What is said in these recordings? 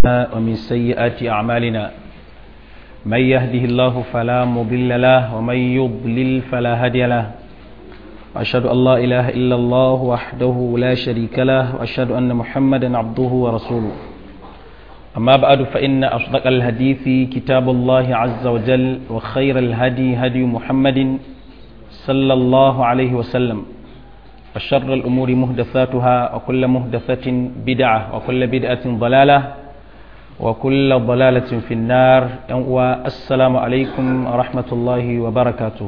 ومن سيئات أعمالنا من يهده الله فلا مضل له ومن يضلل فلا هادي له وأشهد أن لا إله إلا الله وحده لا شريك له وأشهد أن محمدا عبده ورسوله أما بعد فإن أصدق الحديث كتاب الله عز وجل وخير الهدي هدي محمد صلى الله عليه وسلم وشر الأمور مهدثاتها وكل مهدثة بدعة وكل بدعة ضلالة وكل ضلالة في النار والسلام عليكم ورحمة الله وبركاته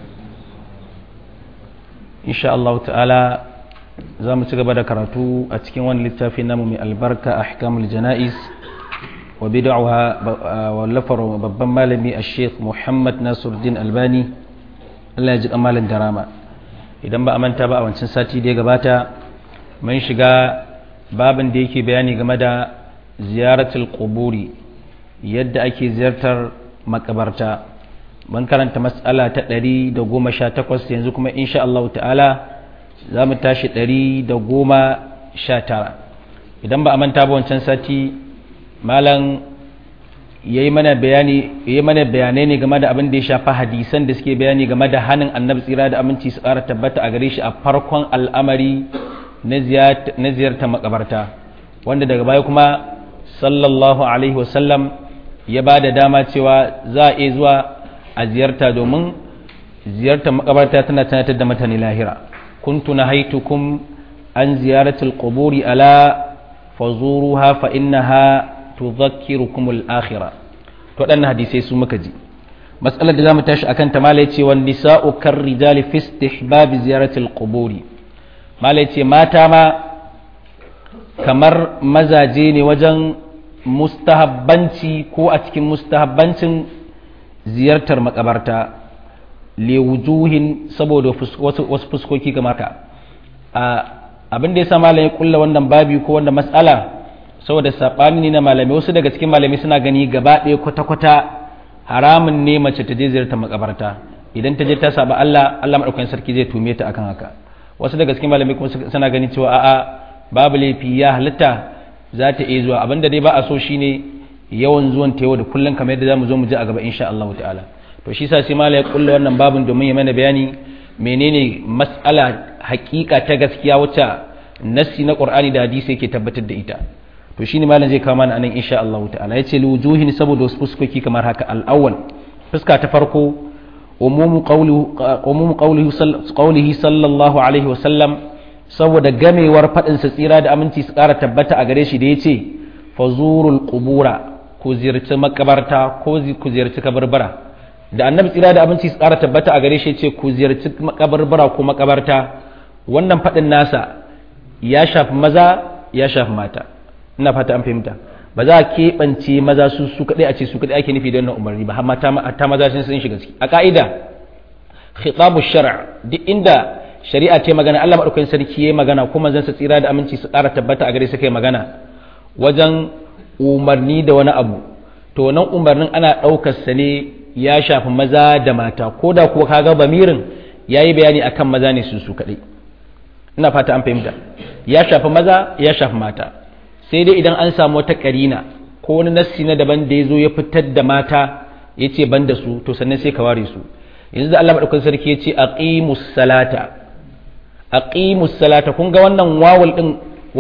إن شاء الله تعالى za mu ci gaba da karatu a cikin wani littafi namu mai albarka ahkamul jana'iz wa bid'aha wallafar babban malami a sheikh muhammad nasiruddin albani allah ya ji kamalin darama idan ba a manta ba a wancan sati da ya gabata mun shiga babin da yake bayani game da ziyaratul quburi yadda ake ziyartar makabarta mun karanta mas'ala ta 118 yanzu kuma insha Allah ta'ala za mu tashi ɗari da goma sha tara idan ba a manta ba wancan sati malam ya yi mana bayanai ne game da abin da ya shafa hadisan da suke bayani game da hannun annabi tsira da aminci su ƙara tabbata a gare shi a farkon al'amari na ziyartar makabarta wanda daga baya kuma sallallahu alaihi wasallam ya ba da dama cewa za a iya zuwa a ziyarta domin ziyartar makabarta tana tunatar da mutane lahira كنت نهيتكم عن زيارة القبور ألا فزوروها فإنها تذكركم الآخرة تودن حديثي سمكجي مسألة دام تاش أكن تماليتي والنساء كالرجال في استحباب زيارة القبور ماليتي ما تاما kamar mazaje ne wajen mustahabbanci ko a cikin mustahabbancin ziyartar makabarta liwujuhin saboda wasu fuskoki kamar ka abin da ya sa malamai kulla wannan babi ko wanda matsala saboda saɓani ne na malamai wasu daga cikin malamai suna gani gaba ɗaya kwata-kwata haramun ne mace ta je ziyarta makabarta idan ta je ta saba Allah Allah madaukakin sarki zai tume ta akan haka wasu daga cikin malamai kuma suna gani cewa a'a babu laifi ya halitta za ta iya zuwa abinda dai ba a so shine yawan zuwan ta yau da kullum kamar yadda zamu zo mu ji a gaba insha Allah ta'ala to shi sa sai mala ya kulla wannan babin domin ya mana bayani menene mas'ala hakika ta gaskiya wacce nassi na qur'ani da hadisi yake tabbatar da ita to shine malam zai kawo mana anan insha Allah ta'ala yace liwujuhin saboda wasu fuskoki kamar haka al-awwal fuska ta farko umumu qawluhu umumu qawlihi qawlihi sallallahu alaihi wa sallam saboda gamewar fadin sa tsira da aminci su kara tabbata a gare shi da yace fazurul qubura ku ziyarci makabarta ko ku ziyarci kabarbara da annabi tsira da abinci su ƙara tabbata a gare shi ce ku ziyarci makabarbara ko makabarta wannan faɗin nasa ya shafi maza ya shafi mata ina fata an fahimta ba za a keɓance maza su su kaɗai a ce su kaɗai ake nufi da wannan umarni ba amma ta maza sun sun shiga ciki a ƙa'ida khitabu shara duk inda shari'a ce magana Allah madaukakin sarki yayi magana kuma zan sa tsira da aminci su ƙara tabbata a gare su kai magana wajen umarni da wani abu to nan umarnin ana ɗaukar sa ne ya shafi maza da mata ko da kuwa kaga bamirin ya yi bayani akan maza ne su su kaɗai ina fata an fahimta ya shafi maza ya shafi mata sai dai idan an samu wata ƙarina ko wani nassi na daban da ya zo ya fitar da mata ya ce ban da su to sannan sai ka ware su yanzu da Allah maɗaukakin sarki ya ce aqimus salata aqimus salata kun ga wannan wawul din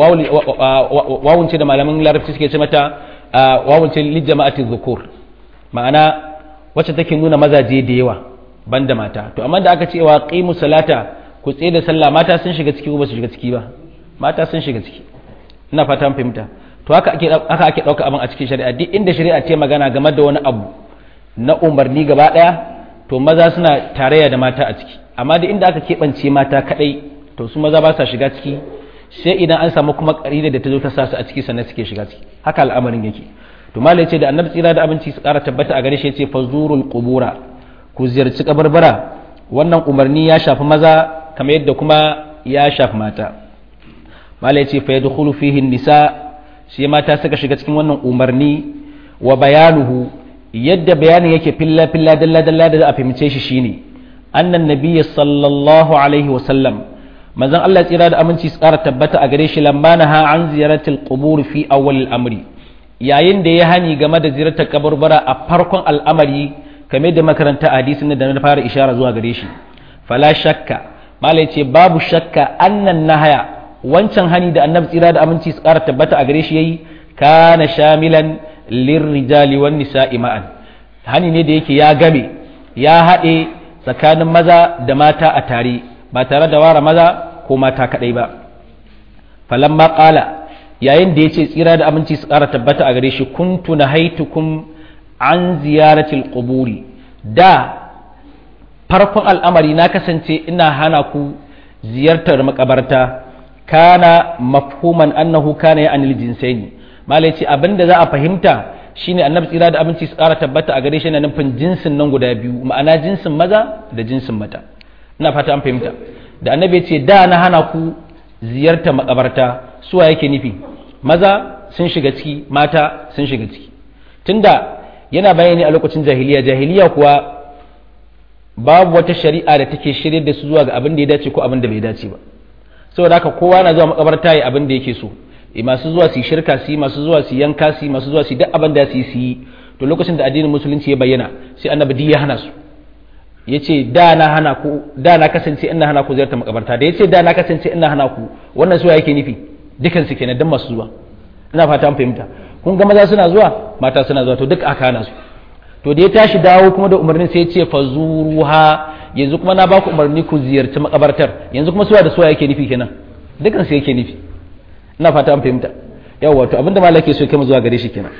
wawun ce da malaman larabci suke ce mata wawun ce lijama'ati dhukur ma'ana wacce take nuna mazaje da yawa banda mata to amma da aka ce wa qimu salata ku tsaye da sallah mata sun shiga ciki ko ba su shiga ciki ba mata sun shiga ciki ina fata an fahimta to haka ake haka ake dauka abin a cikin shari'a duk inda shari'a ce magana game da wani abu na umarni gaba daya to maza suna tarayya da mata a ciki amma duk inda aka keɓance mata kadai to su maza ba sa shiga ciki sai idan an samu kuma ƙarida da ta zo ta sa su a ciki sannan suke shiga ciki haka al'amarin yake to malai ce da annabi tsira da abinci su ƙara tabbata a gare shi ce fazurul qubura ku ziyarci kabarbara wannan umarni ya shafi maza kamar yadda kuma ya shafi mata malai ce fa yadkhulu fihi nisa sai mata suka shiga cikin wannan umarni wa bayanuhu yadda bayanin yake filla filla dalla dalla da za a fahimce shi shine annan nabiyyi sallallahu alaihi wa sallam manzon Allah tsira da aminci su ƙara tabbata a gare shi lamma naha an ziyaratil qubur fi awwal amri yayin da ya hani game da ziyartar kaburbura a farkon al'amari kame da makaranta hadisin da na fara ishara zuwa gare shi fala shakka malai ce babu shakka annan nahaya wancan hani da annabi tsira da aminci su ƙara tabbata a gare shi yayi kana shamilan lirrijali wan nisa'i ma'an hani ne da yake ya game ya haɗe tsakanin maza da mata a tare ba tare da ware maza ko mata kaɗai ba falamma qala yayin da yace tsira da aminci su ƙara tabbata a gare shi kuntu nahaitukum an ziyaratil quburi da farkon al'amari na kasance ina hana ku ziyartar makabarta kana mafhuman annahu kana ya anil jinsaini malai ce abinda za a fahimta shine annabi tsira da abinci su ƙara tabbata a gare shi na nufin jinsin nan guda biyu ma'ana jinsin maza da jinsin mata ina fata an fahimta da annabi ya ce da na hana ku ziyartar makabarta suwa yake nufi maza sun shiga ciki mata sun shiga ciki tunda yana bayani a lokacin jahiliya jahiliya kuwa babu wata shari'a da take shirye da su zuwa ga abin da ya dace ko abin da bai dace ba saboda haka kowa na zuwa makabarta ya abin da yake so e masu zuwa su shirka su masu zuwa su yanka su masu zuwa su duk abin da su yi to lokacin da addinin musulunci ya bayyana sai annabi ya hana su yace da na hana ku da na kasance ina hana ku ziyartar makabarta da yace da na kasance ina hana ku wannan suwa yake nufi dukan su kenan dan masu zuwa ina fata an fahimta kun ga maza suna zuwa mata suna zuwa to duk aka hana su to da ya tashi dawo kuma da umarnin sai ya ce fazuruha yanzu kuma na baku umarni ku ziyarci makabartar yanzu kuma suwa da suwa yake nufi kenan dukan su yake nufi ina fata an fahimta yawa to abinda malaka so kai mu zuwa gare shi kenan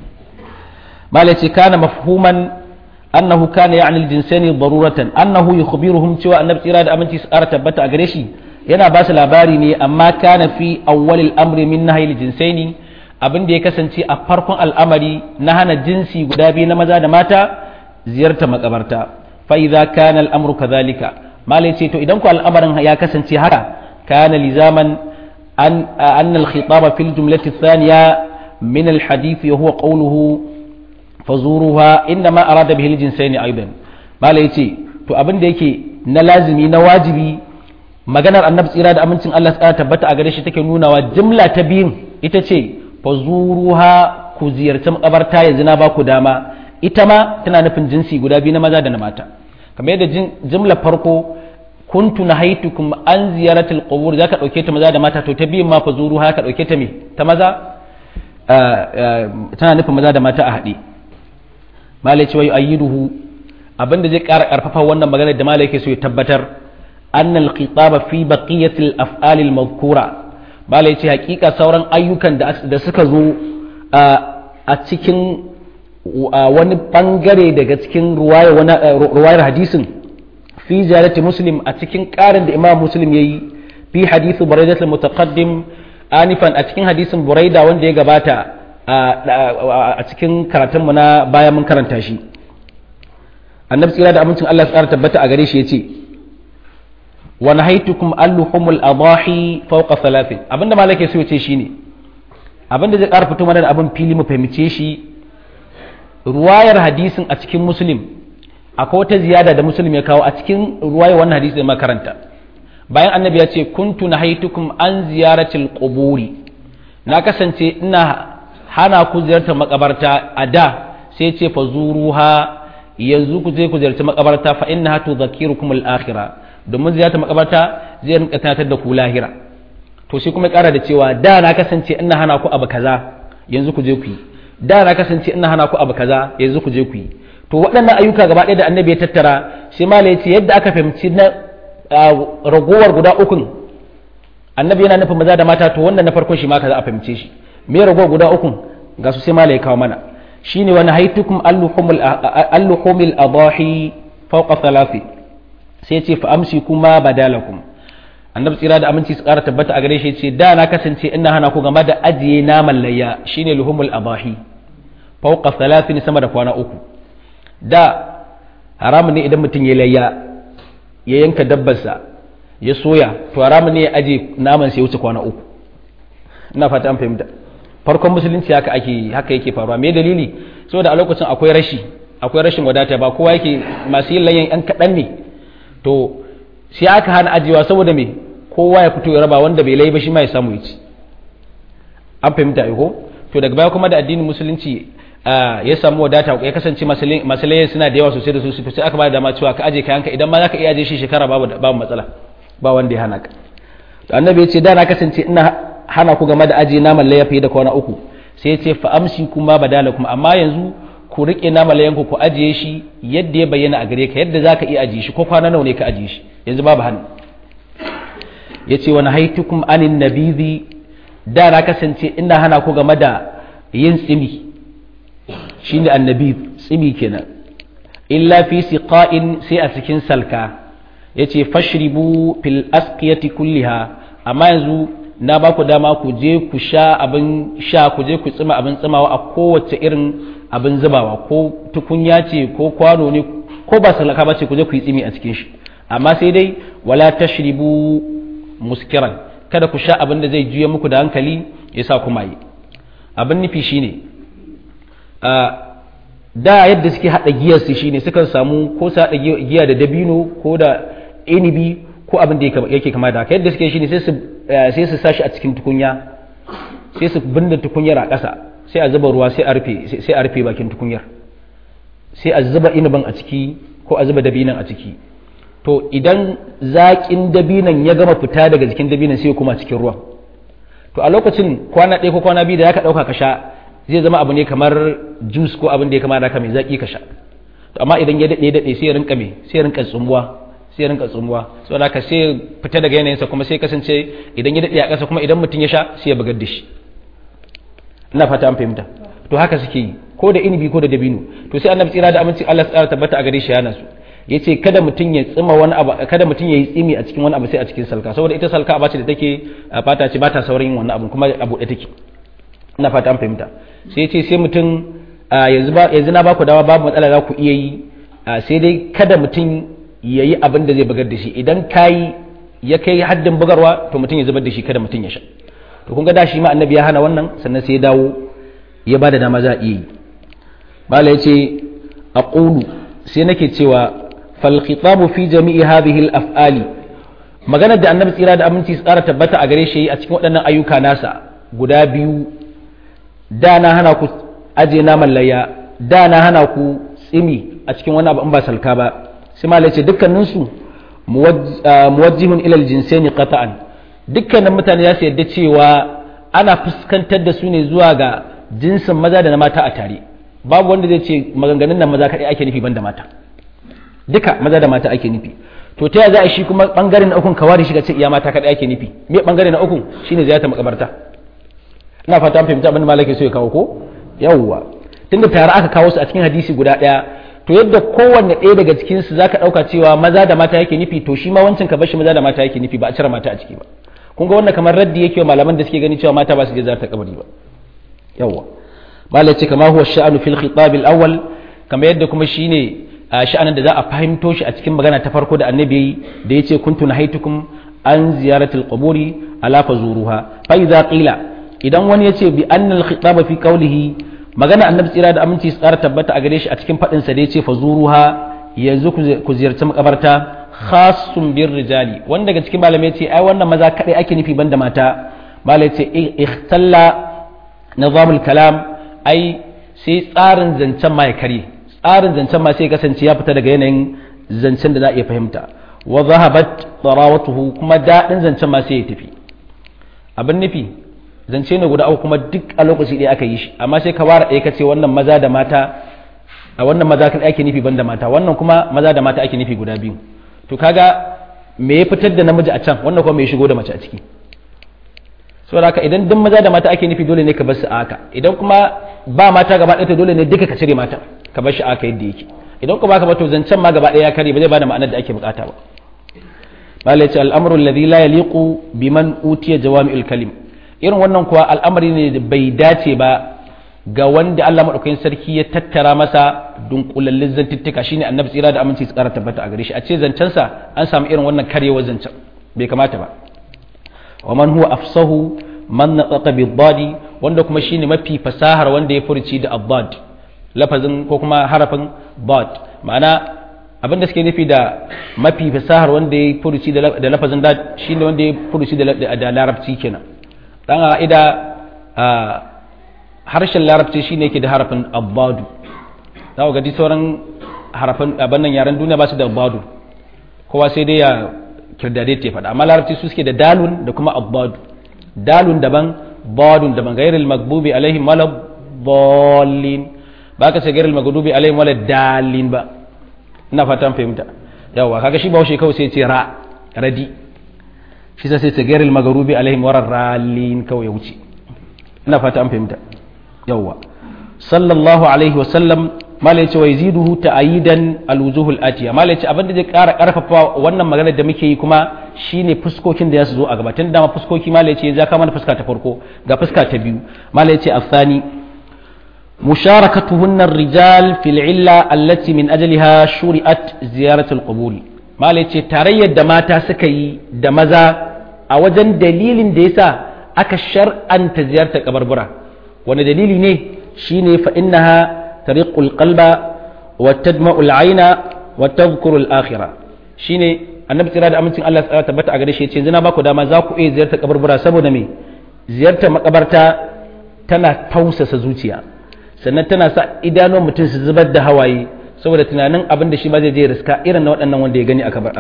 malaka kana mafhuman annahu kana ya'ni al-jinsani daruratan annahu yukhbiruhum cewa annabi tsira da aminci su ƙara tabbata a gare shi yana ba su labari ne amma kana fi awwalil amri min nahyi al-jinsaini abin da ya kasance a farkon al'amari na hana jinsi guda biyu na maza da mata ziyarta makabarta fa idza kana al'amru kadhalika malai ce to idan ku al'amarin ya kasance haka kana lizaman an an al-khitaba fil jumlati thaniya min al-hadith wa huwa qawluhu fazuruha inma arada bihi al-jinsayn aidan malai ce to abin da yake na lazimi na wajibi maganar annabi tsira da amincin Allah ya tabbata a gare shi take nunawa jumla ta biyun ita ce fazuruha ku ziyarci makabarta yanzu na ba ku dama ita ma tana nufin jinsi guda biyu na maza da na mata kamar yadda jimla farko kuntu nahaitukum an ziyaratul qubur zaka dauke ta maza da mata to ta biyun ma fazuruha ka dauke ta me ta maza tana nufin maza da mata a haɗe malai cewa yu'ayyiduhu abinda zai ƙara ƙarfafa wannan magana da malai yake so ya tabbatar annal khitaba fi baqiyatil af'alil madhkura bala ya ce hakika sauran ayyukan da suka zo a cikin wani bangare daga cikin ruwayar hadisin fi jarati muslim a cikin karin da imam muslim ya yi fi hadisu buraidat mutaqaddim anifan a cikin hadisin buraida wanda ya gabata a cikin karatunmu na baya mun karanta shi annabi tsira da amincin Allah tsara tabbata a gare shi ya ce wa nahaitukum alluhumul adahi fawqa thalathin abinda malaka so yace shine abinda zai ƙara fito mana da abin fili mu fahimce shi ruwayar hadisin a cikin muslim akwai wata ziyada da muslim ya kawo a cikin ruwayar wannan hadisi da makaranta bayan annabi ya ce kuntu nahaitukum an ziyaratil quburi na kasance ina hana ku ziyartar makabarta a da sai ce fa zuruha yanzu ku je ku ziyarci makabarta fa innaha tudhakkirukum al-akhirah domin ziyartar makabarta zai rinka tunatar da ku lahira to sai kuma kara da cewa da na kasance ina hana ku abu kaza yanzu ku je ku yi da na kasance ina hana ku abu kaza yanzu ku je ku yi to waɗannan ayyuka gaba ɗaya da annabi ya tattara sai mala ya ce yadda aka fahimci na ragowar guda ukun annabi yana nufin maza da mata to wannan na farkon shi ma ka za a fahimce shi me ragowar guda ukun ga su sai mala ya kawo mana shine wani haitukum alluhumil adahi fawqa thalathi sai ce fa amsi kuma badalakum annabi tsira da aminci su ƙara tabbata a gare shi ce da na kasance ina hana ku game da ajiye naman layya shine luhumul abahi fawqa thalathin sama da kwana uku da haramun ne idan mutum ya layya ya yanka dabbarsa ya soya to haramun ne ya aje naman sai wuce kwana uku ina fata an fahimta farkon musulunci haka ake haka yake faruwa me dalili saboda a lokacin akwai rashi akwai rashin wadata ba kowa yake masu yin layyan yan kaɗan ne to sai aka hana ajiyewa saboda me kowa ya fito ya raba wanda bai lai ba shi ma ya samu ya ci an fahimta ko to daga baya kuma da addinin musulunci ya samu wadata ya kasance masalai suna da yawa sosai da sosai sai aka ba da dama cewa ka aje kayanka idan ma zaka iya aje shi shekara babu babu matsala ba wanda ya hana ka to annabi ya ce da na kasance ina hana ku game da aje naman layya fiye da kwana uku sai ya ce fa amsi kuma badala kuma amma yanzu ku rike naman layyanku ku ajiye shi yadda ya bayyana a gare ka yadda zaka iya ajiye shi ko kwana nawa ne ka ajiye shi yanzu babu hannu ya ce wani haitukum anin nabizi da na kasance ina hana ku game da yin tsimi shi ne annabi tsimi kenan illa fi siqa'in sai a cikin salka ya ce fashribu fil asqiyati kulliha amma yanzu na ba ku dama ku je ku sha abin sha ku je ku tsima abin tsimawa a kowace irin abin zubawa ko tukunya ce ko kwano ne ko ba salaka ba ce ku je ku yi tsimi a cikin shi amma sai dai wala tashribu muskiran kada ku sha abin da zai juya muku da hankali ya sa kuma yi abin nufi shine da yadda suke haɗa giyar su shine sukan samu ko su haɗa giya da dabino ko da inibi ko abin da yake kama da haka yadda suke shine sai su sai su sashi a cikin tukunya sai su binne tukunyar a ƙasa sai a zuba ruwa sai a rufe sai a rufe bakin tukunyar sai a zuba inibin a ciki ko a zuba dabinan a ciki to idan zaƙin dabinan ya gama fita daga jikin dabinan sai kuma cikin ruwan to a lokacin kwana ɗaya ko kwana biyu da ya ka ɗauka ka sha zai zama abu ne kamar juice ko abin da ya kama da mai zaƙi ka sha to amma idan ya daɗe daɗe sai ya rinka me sai ya rinka tsumuwa sai ya rinka tsumuwa saboda haka sai fita daga yanayinsa kuma sai kasance idan ya daɗe a ƙasa kuma idan mutum ya sha sai ya bugar da shi ina fata an fahimta to haka suke yi ko da inibi ko da dabino to sai annabi tsira da aminci Allah tsara tabbata a gare shi yana su yace kada mutum ya tsima wani abu kada mutum ya yi tsimi a cikin wani abu sai a cikin salka saboda ita salka aba ce da take fata ce ba ta saurin yin wannan abu kuma a buɗe take ina fata an fahimta sai yace sai mutum yanzu ba yanzu na baku dawa babu matsala za ku iya yi sai dai kada mutum ya yi abin da zai bugar da shi idan kayi ya kai haddin bugarwa to mutum ya zubar da shi kada mutum ya sha to kun ga da shi ma annabi ya hana wannan sannan sai ya dawo ya bada dama za a iya yi bala yace aqulu sai nake cewa fal khitabu fi jami'i hadhihi al af'ali maganar da annabi tsira da aminci tsara tabbata a gare shi a cikin waɗannan ayyuka nasa guda biyu da na hana ku aje naman layya da na hana ku tsimi a cikin wani abu in ba salka ba sai malai ce dukkaninsu muwajjihun ilal jinsaini qata'an dukkanin mutane za su yadda cewa ana fuskantar da su ne zuwa ga jinsin maza da na mata a tare babu wanda zai ce maganganun nan maza kaɗai ake nufi banda mata duka maza da mata ake nufi to ta za a shi kuma bangare na ukun kawari shiga ce iya mata kaɗai ake nufi me bangare na ukun shine ziyartar makabarta ina fata an fahimta abin da malaka so ya kawo ko yawwa tunda tare aka kawo su a cikin hadisi guda ɗaya to yadda kowanne ɗaya daga cikin su zaka ɗauka cewa maza da mata yake nufi to shi ma wancan ka bashi maza da mata yake nufi ba a cire mata a ciki ba kun ga wannan kamar raddi yake wa malaman da suke gani cewa mata ba su je ziyartar kabari ba yawwa malai ce kama huwa sha'anu fil khitab al awwal kamar yadda kuma shine sha'anin da za a fahimto shi a cikin magana ta farko da annabi da yace kuntu nahaitukum an ziyaratil quburi ala fazuruha fa idza qila idan wani yace bi annal khitaba fi qawlihi magana annabi tsira da aminci su ƙara tabbata a gare shi a cikin faɗinsa da ya ce fazuruha yanzu ku ziyarci makabarta khasun bir rijali wanda daga cikin malamai ce ai wannan maza kadai ake nufi banda mata malai ce ikhtalla nizamul kalam ai sai tsarin zancen ma ya kare tsarin zancen ma sai kasance ya fita daga yanayin zancen da za a iya fahimta wa zahabat tarawatuhu kuma daɗin zancen ma sai ya tafi abin nufi zance ne guda uku kuma duk a lokaci ɗaya aka yi shi amma sai ka ware ɗaya ka ce wannan maza da mata a wannan maza kan ake nufi banda mata wannan kuma maza da mata ake nufi guda biyu to kaga me ya fitar da namiji a can wannan kuma me ya shigo da mace a ciki saboda haka idan duk maza da mata ake nufi dole ne ka bar su a haka idan kuma ba mata gaba ɗaya to dole ne duka ka cire mata ka bar shi a haka yadda yake idan kuma ka ba to zancen ma gaba ɗaya ya kare ba zai bada ma'anar da ake bukata ba malai ce al'amru alladhi la yaliqu biman utiya jawami'ul kalim irin wannan kuwa al'amari ne da bai dace ba ga wanda Allah maɗaukakin sarki ya tattara masa dunkulallin zantuttuka shine annabi tsira da aminci tsara tabbata a gare shi a ce zancensa an samu irin wannan karyewar zancen bai kamata ba wa man huwa afsahu man nataqa bi dadi wanda kuma shine mafi fasahar wanda ya furci da abbad lafazin ko kuma harafin bad ma'ana abin da suke nufi da mafi fasahar wanda ya furci da lafazin dad shine wanda ya furci da larabci kenan dan ida harshen larabci shine yake da harafin abbadu za ku ga sauran harafin abin nan yaren duniya ba su da abbadu kowa sai dai ya kirdade ta faɗa amma larabci su suke da dalun da kuma abbadu dalun daban badun daban gairil magbubi alaihim wala dallin ba ka ce gairil magbubi alaihim wala dalin ba ina fatan fahimta yawa kaga shi bahaushe kawai sai ce ra radi shi sai ce gairil magbubi alaihim wala ralin kawai ya wuce ina fata an fahimta yawa sallallahu alaihi wa sallam mala yace wa yaziduhu ta'yidan alwujuhul atiya mala yace abinda zai ƙara ƙarfafa wannan magana da muke yi kuma shine fuskokin da ya zo a gaba tun dama fuskoki mala yace ya kama fuska ta farko ga fuska ta biyu mala yace asani musharakatuhunna ar-rijal fil illa allati min ajliha shuri'at ziyaratul qubur mala yace tarayyar da mata suka yi da maza a wajen dalilin da yasa aka shar'anta ziyartar kabarbura wani dalili ne shine fa innaha ترق القلب وتدمع العين وتذكر الآخرة shine annabi tsira da amincin Allah ya tabbata a gare shi yace yanzu na baku dama za ku iya ziyartar kabarbura saboda me ziyartar makabarta tana tausasa zuciya sannan tana sa idanun mutum su zubar da hawaye saboda tunanin abin da shi ma zai je riska irin na waɗannan wanda ya gani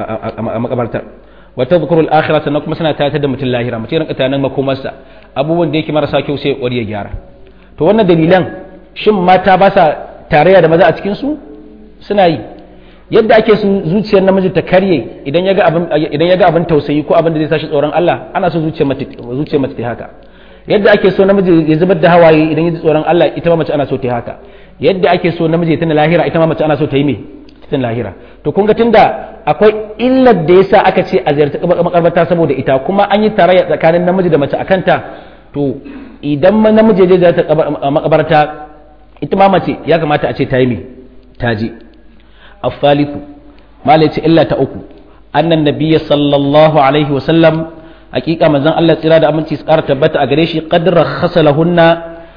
a makabartar wa tadhkuru al-akhirah sannan kuma suna tatar da mutum lahira mutum ya rinka tunanin makomarsa abubuwan da yake marasa kyau sai ya gyara to wannan dalilan shin mata ba sa tarayya da maza a cikinsu suna yi yadda ake su zuciyar namiji ta karye idan ya ga abin idan ya ga abin tausayi ko abin da zai sashi tsoron Allah ana so zuciyar mace zuciyar mace ta haka yadda ake so namiji ya zubar da hawaye idan ya ji tsoron Allah ita ma mace ana so ta haka yadda ake so namiji ya tana lahira ita ma mace ana so ta yi me tana lahira to kun ga tunda akwai illar da yasa aka ce a ziyarci makabarta saboda ita kuma an yi tarayya tsakanin namiji da mace akan ta to idan namiji ya je ziyarta makabarta ita ma mace ya kamata a ce ta yi me ta je afaliku malai ce illa ta uku annan nabiyya sallallahu alaihi wa sallam hakika manzon Allah tsira da aminci su ƙara tabbata a gare shi qadra khasalahunna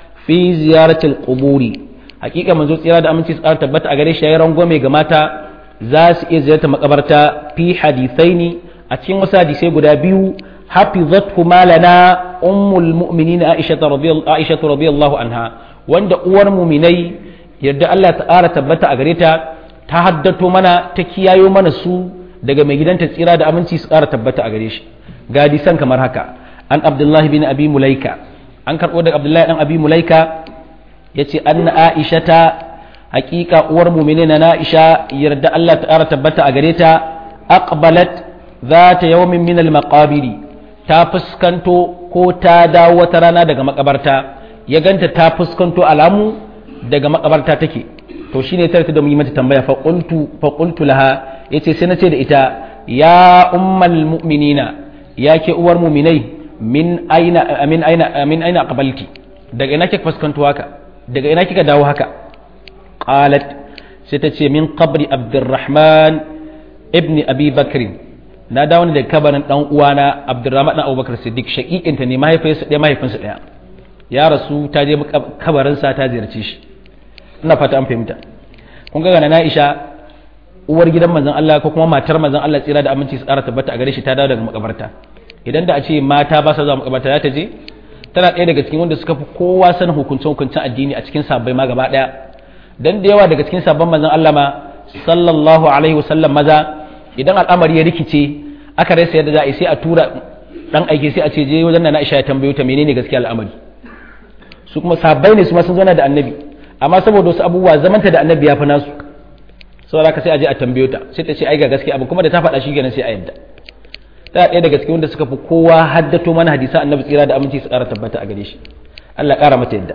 fi ziyaratil quburi hakika manzo tsira da aminci su ƙara tabbata a gare shi yayin rangwame ga mata za su iya ziyarta makabarta fi hadithaini a cikin wasu hadisai guda biyu hafizathu malana ummul mu'minin aisha radiyallahu anha wanda uwar muminai yadda Allah ta ƙara tabbata a gare ta ta haddato mana ta kiyayo mana su daga mai gidanta tsira da aminci su ƙara tabbata a gare shi ga hadisan kamar haka an abdullahi bin abi mulaika an karɓo daga abdullahi dan abi mulaika ya ce an aisha ta haƙiƙa uwar muminai na aisha yarda Allah ta ƙara tabbata a gare ta aqbalat za ta yawmin min al-maqabiri ta fuskanto ko ta dawo wata rana daga makabarta ya ganta ta fuskanto alamu daga makabarta take to shine ta da mu yi mata tambaya fa qultu fa qultu laha yace sai nace da ita ya ummal mu'minina yake uwar mu'minai min aina min aina min aina aqbalti daga ina kika fuskanto haka daga ina kika dawo haka qalat sai ta ce min qabri abdurrahman ibn abi bakr na dawo ne daga kabarin dan uwana abdurrahman dan abubakar siddiq shaqiqinta ne mahaifinsa ɗaya mahaifinsa ɗaya ya rasu ta je kabarinsa ta ziyarce shi ina fata an fahimta kun ga na Aisha uwar gidan manzon Allah ko kuma matar manzon Allah tsira da aminci su ƙara tabbata a gare shi ta dawo daga makabarta idan da a ce mata ba sa zuwa makabarta za ta je tana ɗaya daga cikin wanda suka fi kowa sanin hukuncin hukuncin addini a cikin sabbai ma gaba ɗaya dan da yawa daga cikin sabban manzon Allah ma sallallahu alaihi wasallam maza idan al'amari ya rikice aka rasa yadda za a yi sai a tura dan aike sai a ce je wajen na Aisha ya tambayo ta menene gaskiya al'amari su kuma sabbai ne su ma sun zauna da annabi amma saboda wasu abubuwa zamanta da annabi ya fi nasu saboda haka sai a je a tambayo ta sai ta ce ai ga gaskiya abin kuma da ta faɗa shi kenan sai a yadda ta ɗaya daga cikin wanda suka fi kowa haddato mana hadisan annabi tsira da aminci su ƙara tabbata a gare shi Allah ƙara mata yadda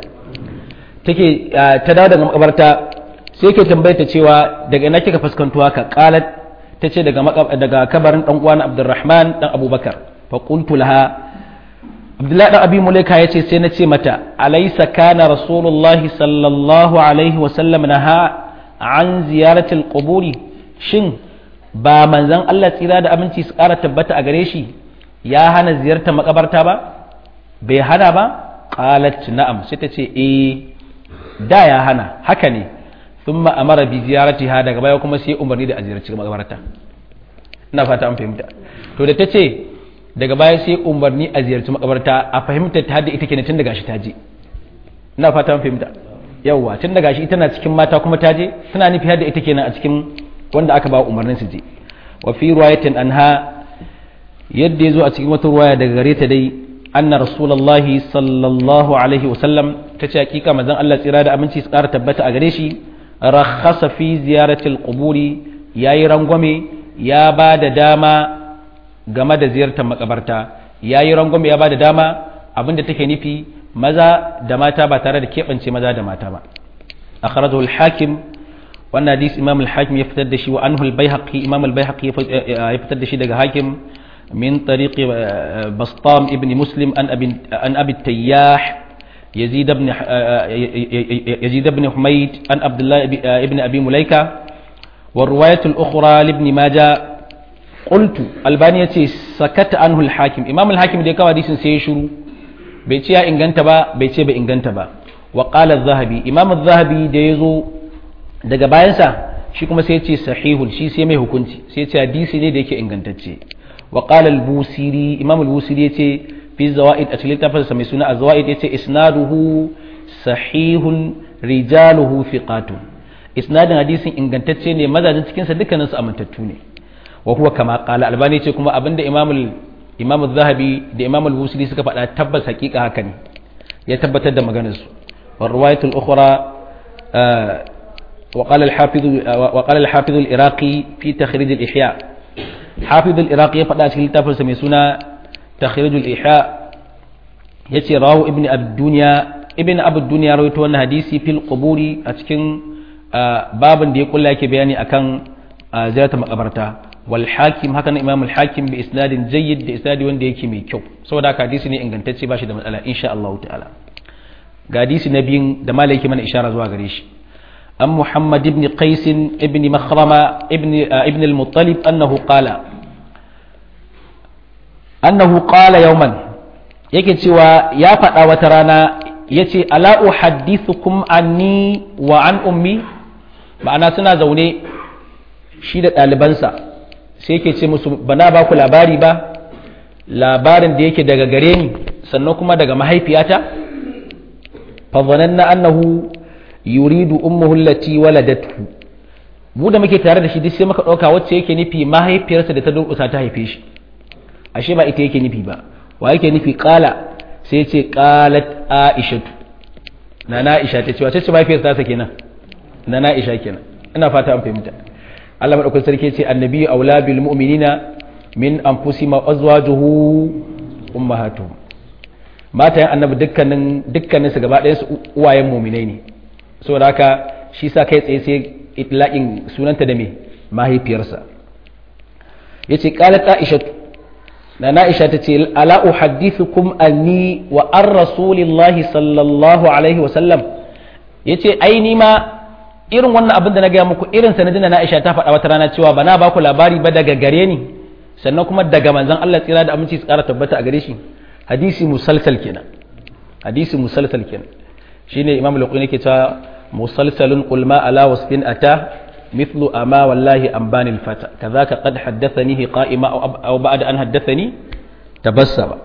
take ta dawo daga makabarta sai ke tambayar ta cewa daga ina kika fuskanto haka qalat ta ce daga daga kabarin dan uwan Abdurrahman dan Abubakar fa qultu laha Abdullahi dan Abi Mulaika yace sai na ce mata alaysa kana rasulullahi sallallahu alaihi wa sallam naha an ziyaratil quburi shin ba manzon Allah tsira da aminci su ƙara tabbata a gare shi ya hana ziyartar makabarta ba bai hana ba qalat na'am sai ta ce eh da ya hana haka ne thumma amara bi ziyaratiha daga baya kuma sai umarni da a ziyarci makabarta ina fata an fahimta to da ta ce daga baya sai umarni a ziyarci makabarta a fahimta ta da ita kenan tun daga shi ta je ina fata fahimta yawwa tun daga shi tana cikin mata kuma ta je tana nufi har da ita kenan a cikin wanda aka ba umarnin su je wa fi riwayatin anha yadda yazo a cikin wata ruwaya daga gare ta dai anna rasulullahi sallallahu alaihi wa sallam tace hakika manzon Allah tsira da aminci su ƙara tabbata a gare shi rakhasa fi ziyarati alquburi yayi rangwame ya ba da dama game da ziyartar makabarta yayi rangwame ya ba da dama abinda take nufi maza da mata ba tare da keɓance maza da mata ba akhrajahu al-hakim wannan hadisi imam al-hakim ya fitar da shi wa anhu al-baihaqi imam al-baihaqi ya fitar da shi daga hakim min tariq bastam ibn muslim an abi an abi tayyah yazid ibn yazid ibn humayd an abdullah ibn abi mulaika والرواية الأخرى لابن ماجه قلت الباني يتي سكت عنه الحاكم إمام الحاكم دي كوا ديسن سيشرو بيتي إنغانتا با بيتي بإنغانتا با وقال الذهبي إمام الذهبي دي يزو daga bayansa shi kuma sai ce sahihul shi sai mai hukunci sai ce hadisi ne da yake ingantacce wa qala al-busiri imam al-busiri yace fi zawaid a cikin tafsir mai suna az-zawaid yace isnaduhu sahihun rijaluhu thiqatun isnadin hadisin ingantacce ne mazajin cikin sa dukkanin su amintattu ne wa huwa kama qala albani ce kuma abinda imam imam az-zahabi da imam al-busiri suka faɗa tabbas hakika haka ne ya tabbatar da maganar su wa riwayatul ukhra وقال الحافظ وقال الحافظ العراقي في تخريج الإحياء حافظ العراقي فدا cikin littafin sa mai suna تخريج الإحياء yace rawu ibn abdunya ibn abdunya rawaito wannan hadisi fil quburi a cikin babin da ya kulla yake bayani akan ziyartar makabarta wal hakim haka imam al hakim bi isnadin jayyid da isnadi wanda yake mai kyau saboda haka hadisi ne ingantacce ba shi da matsala insha Allah ta'ala ga hadisi na biyun da malai yake mana ishara zuwa gare shi عن محمد بن قيس بن مخرمة ابن ابن المطلب أنه قال أنه قال يوما yake cewa ya faɗa wata rana ya ce ala uhaddithukum anni wa an ummi ma'ana suna zaune shi da ɗalibansa sai yake ce musu ba na ba ku labari ba labarin da yake daga gare ni sannan kuma daga mahaifiyata fa zananna annahu yuridu ummuhu allati waladatu mu da muke tare da shi duk sai muka dauka wacce yake nufi mahaifiyarsa da ta durkusa ta haife shi ashe ba ita yake nufi ba wa yake nufi qala sai ya ce qalat aishatu na na aisha ta ce wace ce mahaifiyarsa ta kenan na na aisha kenan ina fata an fahimta Allah madaukakin sarki ce annabi aula bil mu'minina min anfusihim wa azwajuhu ummahatuhum matayen annabi dukkanin dukkanin su gaba ɗayan su uwayen mu'minai ne saboda haka shi sa kai tsaye sai itlaqin sunanta da me mahaifiyarsa yace qalat aisha na aisha tace ala uhaddithukum anni wa an rasulillahi sallallahu alaihi wa sallam yace ai ni ma irin wannan abin da na gaya muku irin sanadin na aisha ta faɗa wata rana cewa ba na baku labari ba daga gare ni sannan kuma daga manzon Allah tsira da aminci su ƙara tabbata a gare shi hadisi musalsal kenan hadisi musalsal kenan shine imam al-qurani ke cewa musalsalun qul ma ala wasfin ata mithlu ama wallahi ambani al-fata kadhaka qad haddathani qa'ima aw ba'da an haddathani tabassama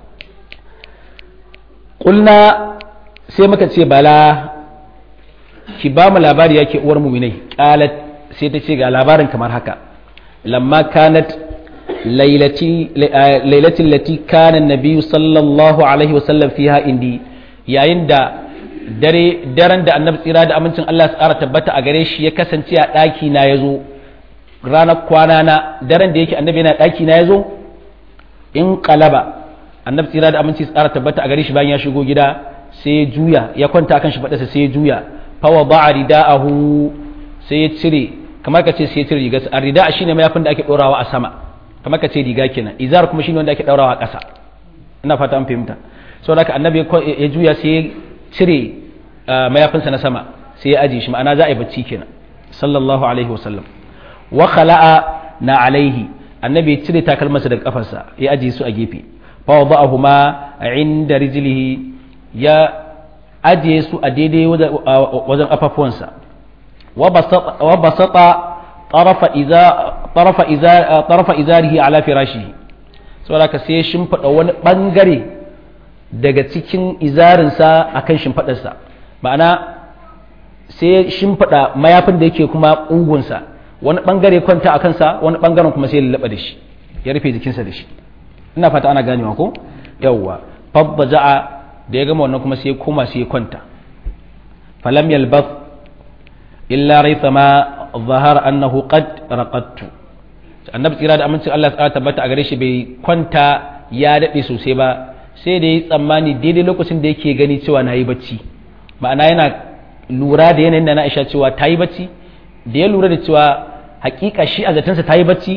qulna sai muka ce bala ki ba mu labari yake uwar mu'minai qalat sai ta ce ga labarin kamar haka lamma kanat lailati lailati allati kana an-nabiy sallallahu alaihi wasallam fiha indi yayin da dare daren da annabi tsira da amincin Allah su ƙara tabbata a gare shi ya kasance a ɗaki na ya zo ranar kwana na daren da yake annabi yana ɗaki na ya zo in kalaba annabi tsira da aminci su ƙara tabbata a gare shi bayan ya shigo gida sai ya juya ya kwanta kan shi faɗarsa sai ya juya fawa ba a rida'ahu sai ya cire kamar ka ce sai ya cire riga a rida shine mayafin da ake ɗorawa a sama kamar ka ce riga kenan izar kuma shine wanda ake ɗaurawa a ƙasa ina fata an fahimta saboda haka annabi ya juya sai ya cire mayafinsa na sama sai ya ajiye shi ma'ana za a yi bacci kenan sallallahu alaihi wasallam wa khala'a na alaihi annabi ya cire takalmarsa daga kafarsa ya ajiye su a gefe fa wada'ahuma inda rijlihi ya ajiye su a daidai wajen kafafuwansa wa basata tarafa iza tarafa iza tarafa izarihi ala firashihi saboda ka sai shimfida wani bangare daga cikin izarinsa a kan shimfaɗarsa ma'ana sai shimfiɗa mayafin da yake kuma ƙugunsa wani ɓangare kwanta a kansa wani ɓangaren kuma sai ya da shi ya rufe jikinsa da shi ina fata ana ganewa ko yawwa fadda ja'a da ya gama wannan kuma sai ya koma sai ya kwanta falam yalbath illa raitha ma zahara annahu qad raqattu annabi tsira da amincin Allah ya tabbata a gare shi bai kwanta ya dade sosai ba sai da yi tsammani daidai lokacin da yake gani cewa na yi bacci ma'ana yana lura da yanayin da na isha cewa ta yi bacci da ya lura da cewa hakika shi a zatansa ta yi bacci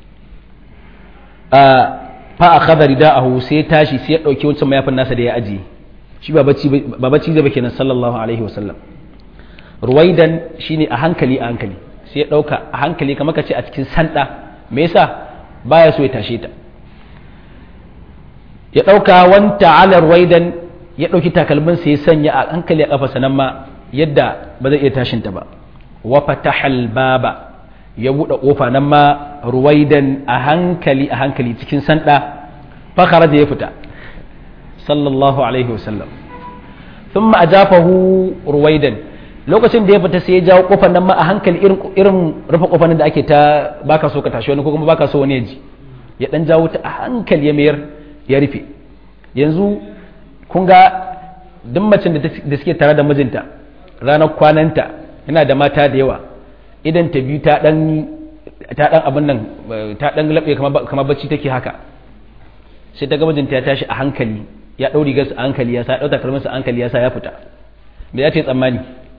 fa a khadari da ahu sai tashi sai ya ɗauki wancan mayafin nasa da ya ajiye shi ba bacci zai ba kenan sallallahu alaihi wasallam ruwaidan shine a hankali a hankali sai ya ɗauka a hankali kamar ka ce a cikin sanda me yasa baya so ya tashe ta ya ɗauka wanta ala ruwaidan ya ɗauki takalmin sai ya sanya a hankali a kafa sanan ma yadda ba zai iya tashin ta ba wa fatahal baba ya buɗe ƙofa nan ma ruwaidan a hankali a hankali cikin sanda fakara da ya fita sallallahu alaihi wasallam sun ma ajafahu ruwaidan lokacin da ya fita sai ya jawo ƙofar nan ma a hankali irin rufe ƙofar da ake ta baka so ka tashi wani ko kuma baka so wani ya ji ya dan jawo ta a hankali ya mayar ya rufe yanzu kun ga duk macen da suke tare da mijinta ranar kwananta yana da mata da yawa idan ta biyu ta dan ta dan abin nan ta dan labe kamar bacci take haka sai ta ga mijinta ya tashi a hankali ya dauri gas a hankali ya sa dauka kalmar sa hankali ya sa ya fita me ya ce tsammani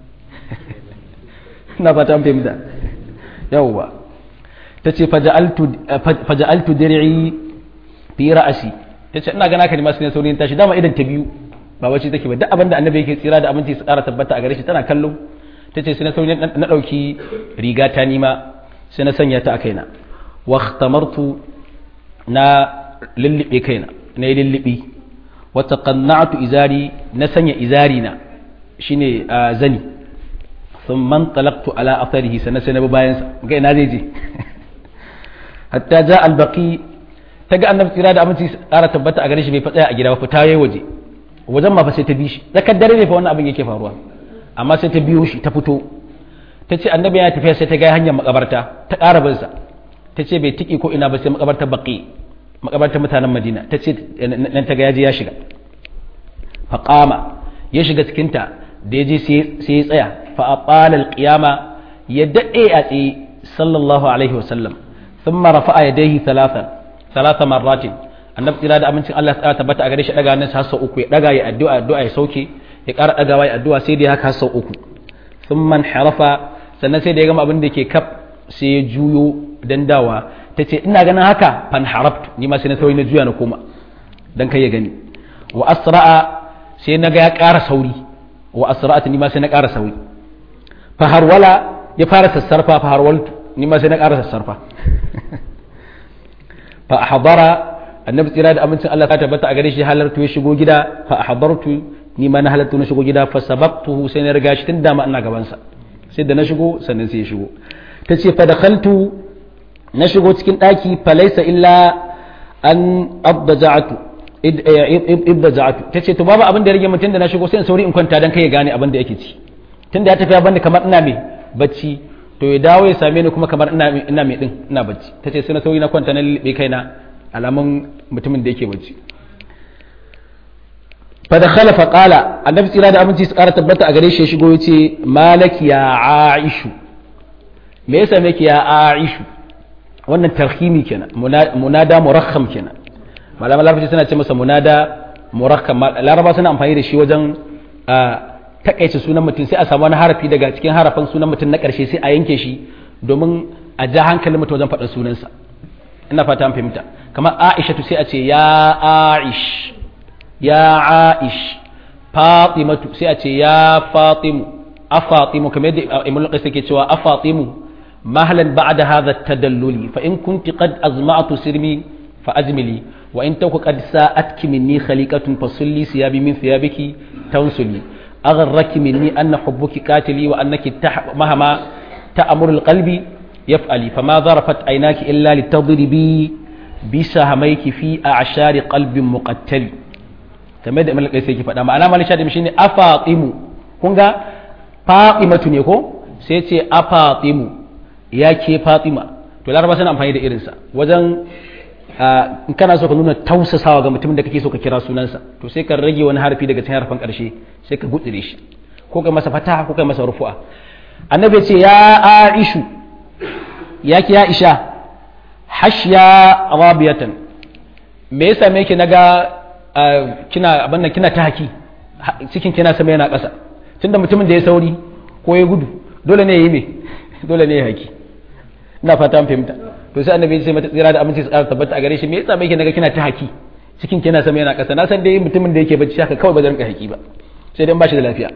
ina fata an fahimta yawwa tace faja'altu faja'altu dir'i fi ra'si tace ina gana ka ne masu ne saurin tashi dama idan ta biyu ba wacce take ba duk abin da annabi yake tsira da abinci su ƙara tabbata a gare shi tana kallo ta ce sai na sauri na ɗauki riga ta nima sai na sanya ta a kaina wa khtamartu na lullube kaina na yi lullubi wa taqanna'tu izari na sanya izari na shine zani thumma talaqtu ala atharihi sana sai na bi bayan sa ga ina zai je hatta ja albaqi ta ga annabi tsira da aminci ƙara tabbata a gare shi bai fa tsaya a gida ba fita yayi waje wajen ma fa sai ta bi shi tsakar dare ne fa wannan abin yake faruwa amma sai ta biyo shi ta fito ta ce annabi ya tafiya sai ta ga hanyar makabarta ta ƙara bin sa ta ce bai tiki ko ina ba sai makabartar baqi makabartar mutanen madina ta ce nan ta ga yaji ya shiga faqama ya shiga cikin ta da yaje sai ya tsaya fa aqala alqiyama ya dade a tsaye sallallahu alaihi wasallam thumma rafa'a yadayhi thalathan thalatha marratin annabi tsira da amincin Allah ya tabbata a gare shi daga nan sa uku ya daga ya addu'a addu'a ya sauke ya ƙara ɗagawa ya addu'a sai da ya haka sau uku sun man harafa sannan sai da ya gama abin da ke kaf sai ya juyo dan dawa ta ce ina ganin haka fan haraftu ni ma sai na sauri na juya na koma dan kai ya gani wa asra'a sai na ga ya ƙara sauri wa asra'at ni ma sai na ƙara sauri fa harwala ya fara sassarfa fa harwaltu ni ma sai na ƙara sassarfa fa hadara annabi tsira da amincin Allah ta tabbata a gare shi halartu ya shigo gida fa hadartu ni ma na halartu na shigo gida fa sababtuhu sai na riga shi tun dama ina gaban sa sai da na shigo sannan sai ya shigo tace fa dakhaltu na shigo cikin daki fa laysa illa an abdaja'tu ibdaja'tu tace to babu abin da ya rage mutum da na shigo sai in sauri in kwanta dan kai ya gane abin da yake ci tunda ya tafi ya bani kamar ina mai bacci to ya dawo ya same ni kuma kamar ina ina mai din ina bacci tace sai na sauri na kwanta na lilbe kaina alamun mutumin da yake bacci fa da khalafa qala annabi tsira da aminci su kara tabbata a gare shi ya shigo yace malaki ya aishu me yasa me ya aishu wannan tarhimi kenan munada murakham kenan malama larabci suna ce masa munada murakham laraba suna amfani da shi wajen takaice sunan mutum sai a samu wani harafi daga cikin harafin sunan mutum na karshe sai a yanke shi domin a ja hankalin mutum wajen faɗin sunansa ina fata an fahimta kamar aishatu sai a ce ya aish ya aish fatimatu sai a ce ya fatimu a fatimu kamar yadda imul qais yake cewa a fatimu mahlan ba'da hadha tadalluli fa in kunti qad azma'tu sirmi fa ajmili wa in taku qad sa'atki minni khaliqatun fasulli siyabi min thiyabiki tansuli agharraki minni anna hubbuki qatili wa annaki mahama ta'muru alqalbi yaf'ali fama zarafat aynaki illa litadribi bisa hamaiki fi a ashari qalbin muqattali kamar da imam al-qaisi yake faɗa ma'ana malik shadim shine afatimu kun ga fatimatu ne ko sai ce a fatimu ya ke fatima to laraba suna amfani da irinsa wajen in kana so ka nuna tausasawa ga mutumin da kake so ka kira sunansa to sai ka rage wani harfi daga cikin harfan karshe sai ka gutsire shi ko kai masa fataha ko kai masa rufu'a annabi ce ya aishu ya ki ya isha hashya rabiyatan me yasa me yake naga kina abin nan kina ta haki cikin kina sama yana ƙasa tunda mutumin da ya sauri ko ya gudu dole ne ya yi me dole ne ya haki ina fata an fahimta to sai annabi sai mata tsira da aminci su ƙara tabbata a gare shi me yasa me yake naga kina ta haki cikin kina sama yana ƙasa na san dai mutumin da yake bacci haka kawai ba zan rinka haki ba sai dai ba shi da lafiya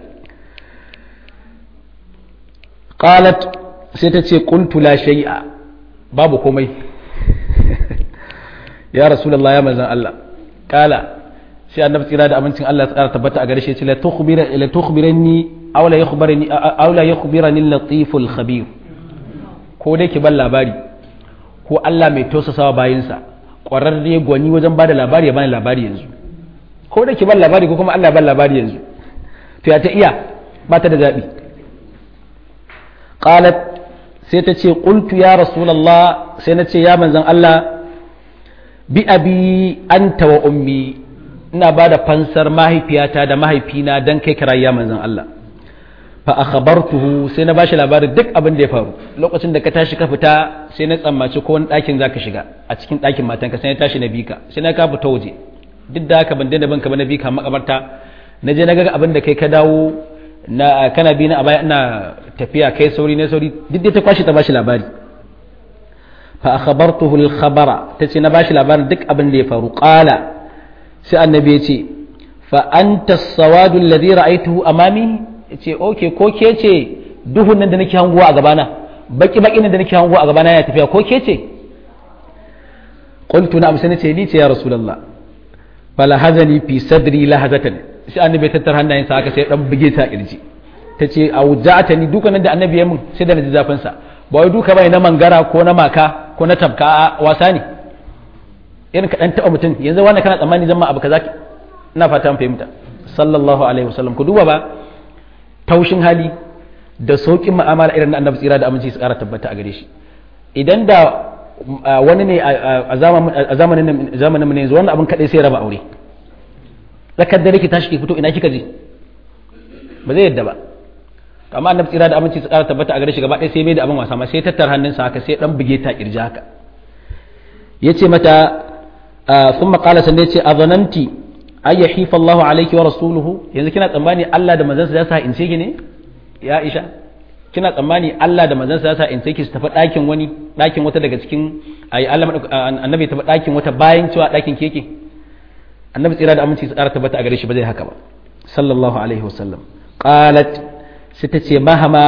qalat sai ta ce qultu la shay'a babu komai ya rasulullah ya manzan Allah kala sai annabi tsira da amincin Allah ya tsara tabbata a gare shi ya ce la tukhbira la tukhbirani aw la yukhbirani aw la yukhbirani al-latiful khabir ko dai ki ban labari ko Allah mai tausasawa bayinsa ƙwararre gwani wajen bada labari ya bani labari yanzu ko dai ki ban labari ko kuma Allah ya ban labari yanzu to ya ta iya ba ta da zabi qalat sai ta ce qultu ya rasulullah sai na ce ya manzon Allah bi abi anta wa ummi ina ba da fansar mahaifiyata da mahaifina don kai kirayya manzon Allah fa akhbartuhu sai na bashi labarin duk abin da ya faru lokacin da ka tashi ka fita sai na tsammaci ko wani ɗakin zaka shiga a cikin ɗakin matanka sai na tashi na bika sai na ka fita waje duk da haka ban daina banka ba na bika makabarta na je na ga abin da kai ka dawo na kana bi na a baya ina tafiya kai sauri ne sauri duk dai ta kwashi ta bashi labari fa akhbartuhu al-khabara tace na bashi labarin duk abin da ya faru qala sai annabi ya ce fa anta as-sawadu alladhi ra'aytuhu amami yace okay ko ke ce duhun nan da nake hanguwa a gabana baki baki nan da nake hanguwa a gabana ya tafiya ko ke ce qultu na'am sai nace ni ce ya rasulullah fala hazani fi sadri lahazatan sai annabi ya tattara hannayensa haka sai dan buge ta kirji tace auja'ata ni dukan da annabi ya mun sai da naji zafin sa ba wai duka bai na mangara ko na maka ko na tabka a wasa ne irin ka dan taba mutum yanzu wannan kana tsammani zan ma abu kaza ina fata fahimta sallallahu alaihi wasallam ku duba ba taushin hali da saukin mu'amala irin na annabi tsira da aminci su kara tabbata a gare shi idan da wani ne a zamanin zamanin mu ne yanzu wannan abin kadai sai raba aure zakar da ki tashi ki fito ina kika je ba zai yadda ba amma annabi tsira da aminci su kara tabbata a gare shi gaba ɗaya sai bai da abin wasa ma sai tattar hannunsa haka sai dan buge ta kirji haka yace mata thumma qala sanne yace azananti ay yahifa Allahu alayki wa rasuluhu yanzu kina tsammani Allah da manzansa za su ha ince ki ne ya Aisha kina tsammani Allah da manzansa za su ha ince ki su tafi ɗakin wani ɗakin wata daga cikin ayi Allah annabi tafi ɗakin wata bayan cewa ɗakin keke annabi tsira da aminci su ƙara tabbata a gare shi ba zai haka ba sallallahu alaihi wasallam qalat sai ta ce mahama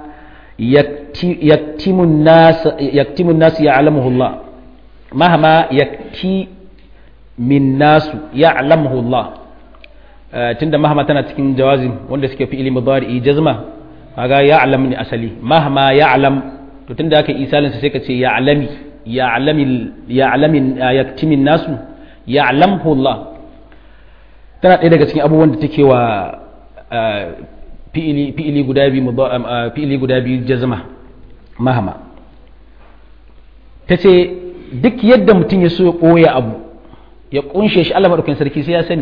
yaktimun nas yaktimun nas ya'lamuhu Allah mahama yakti min nasu ya'lamuhu Allah tunda mahama tana cikin jawazim wanda suke fi ilmi mudari jazma kaga ya'lam ni asali mahama ya'lam to tunda aka isalin sai ka ce ya'lami ya'lami ya'lamin yaktimin nasu ya'lamuhu Allah tana ɗaya daga cikin abubuwan da take wa fi'ili guda biyu fi'ili guda biyu jazma mahama ta ce duk yadda mutum ya so ya ɓoye abu ya ƙunshe shi Allah maɗaukin sarki sai ya sani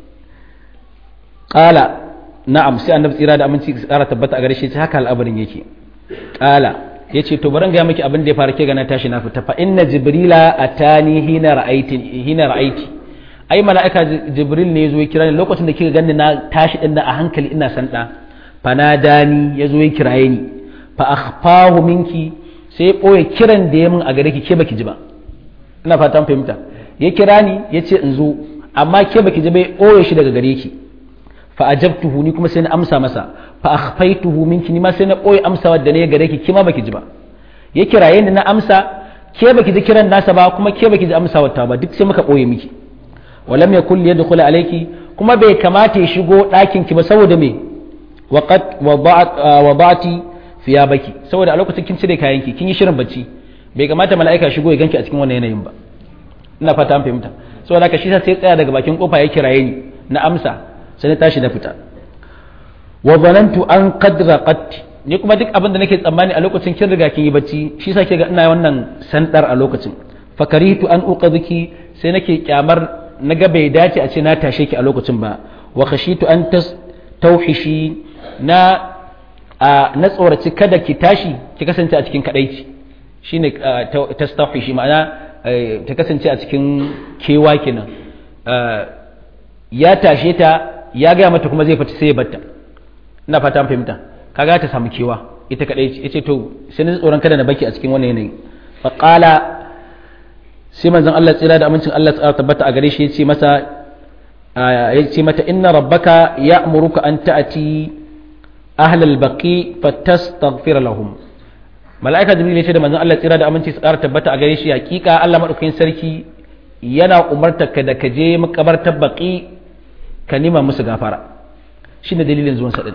ƙala na'am sai annabi tsira da aminci tsara tabbata a gare shi haka al'abarin yake ƙala ya ce to baran ga miki abin da ya fara ke gana tashi na fita fa inna jibrila atani hina ra'aiti hina ra'aiti ai mala'ika jibril ne ya zo ya kira ni lokacin da kika ganni na tashi din a hankali ina san da fanadani ya zo ya kiraye ni fa akhfahu minki sai ya boye kiran da ya min a gare ki ke baki ji ba ina fatan fahimta ya kira ni ya ce in zo amma ke baki ji ba ya boye shi daga gare ki fa ajabtuhu ni kuma sai na amsa masa fa akhfaituhu minki ni ma sai na boye amsawa da ne gare ki kima baki ji ba ya kiraye ni na amsa ke baki ji kiran nasa ba kuma ke baki ji amsawar ta ba duk sai muka boye miki walam yakul yadkhulu alayki kuma bai kamata ya shigo ɗakin ki ba saboda me waqad wada'ati baki saboda a lokacin kin cire kayan ki kin yi shirin bacci bai kamata mala'ika shigo ya ganki a cikin wannan yanayin ba ina fata an fahimta saboda haka shi sai tsaya daga bakin kofa ya kiraye ni na amsa sai na tashi na fita wa zanantu an qadra qatti ni kuma duk abin da nake tsammani a lokacin kin riga kin yi bacci shi yasa ke ga ina wannan sandar a lokacin fakaritu an uqadhiki sai nake kyamar naga bai dace a ce na tashe ki a lokacin ba wa khashitu an tas tauhishi na a na tsoraci kada ki tashi ki kasance a cikin kadaici shine tastauhishi ma'ana ta kasance a cikin kewa kenan ya tashe ta ya gaya mata kuma zai fita sai ya batta ina fata fahimta kaga ta samu kewa ita kadai ce yace to sai ni tsoron kada na baki a cikin wannan yanayi fa qala sai manzon Allah tsira da amincin Allah tsara tabbata a gare shi yace masa yace mata inna rabbaka ya'muruka an ta'ati ahlal baqi fatastaghfir lahum mala'ika jibril yace da manzon Allah tsira da aminci tsara tabbata a gare shi hakika Allah madaukakin sarki yana umartar ka da ka je makabartar baqi ka nima musu gafara shine dalilin zuwan sa din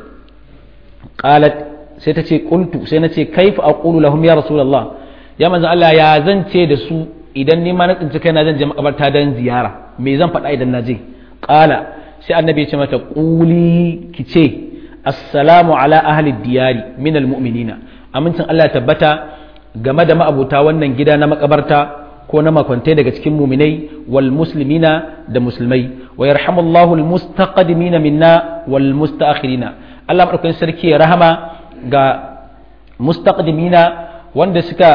qalat sai ta ce qultu sai na ce kaifa aqulu lahum ya rasulullah ya manzo Allah ya zan ce da su idan ni ma na tsinci kaina zan je makabarta dan ziyara me zan faɗa idan na je qala sai annabi ya ce mata quli ki ce assalamu ala ahli diyari min almu'minina amincin Allah ya tabbata game da ma'abuta wannan gida na makabarta ko na makwantai daga cikin muminai wal muslimina da musulmai wa yarhamullahu al mustaqdimina minna wal mustaakhirina Allah madaukakin sarki ya rahama ga mustaqdimina wanda suka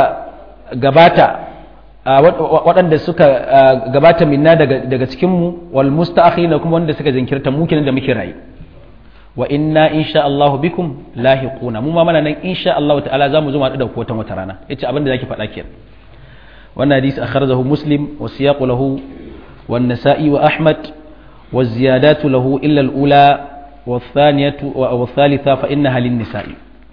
gabata waɗanda suka gabata minna daga cikinmu wal musta'akhirina kuma wanda suka jinkirta mu kenan da muke rayu wa inna insha Allah bikum lahiquna mu ma mana nan insha Allah ta'ala zamu zo mu da ku wata rana yace abin da zaki faɗa kenan wannan hadisi akhrajahu muslim wa siyaqu lahu wan nasa'i wa ahmad wa ziyadatu lahu illa al-ula wa thaniyatu wa thalitha fa innaha lin-nisa'i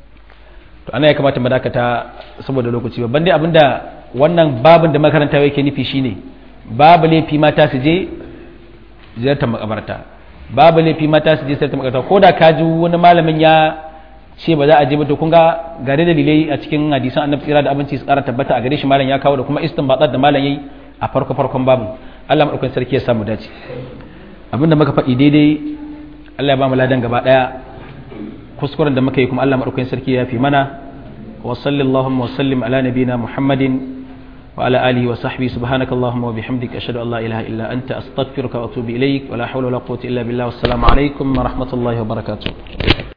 to ana ya kamata mu dakata saboda lokaci babban dai abinda wannan babin da makaranta yake nufi shine babu laifi mata su je ziyartar makabarta babu laifi mata su je ziyartar makabarta ko da ka ji wani malamin ya ce ba za a je ba to kun ga gare dalilai a cikin hadisan annabi tsira da abinci su kara tabbata a gare shi malam ya kawo da kuma istinbatat da malam yayi a farko farkon babin Allah madaukakin sarki ya samu dace abinda muka faɗi daidai Allah ya ba mu ladan gaba daya kuskuren da muka yi kuma Allah madaukakin sarki ya fi mana wa sallallahu wa sallim ala nabina muhammadin wa ala alihi wa sahbihi subhanaka allahumma wa bihamdika ashhadu an la ilaha illa anta astaghfiruka wa atubu ilaik wa la hawla wa la quwwata illa billah wassalamu alaikum wa rahmatullahi wa barakatuh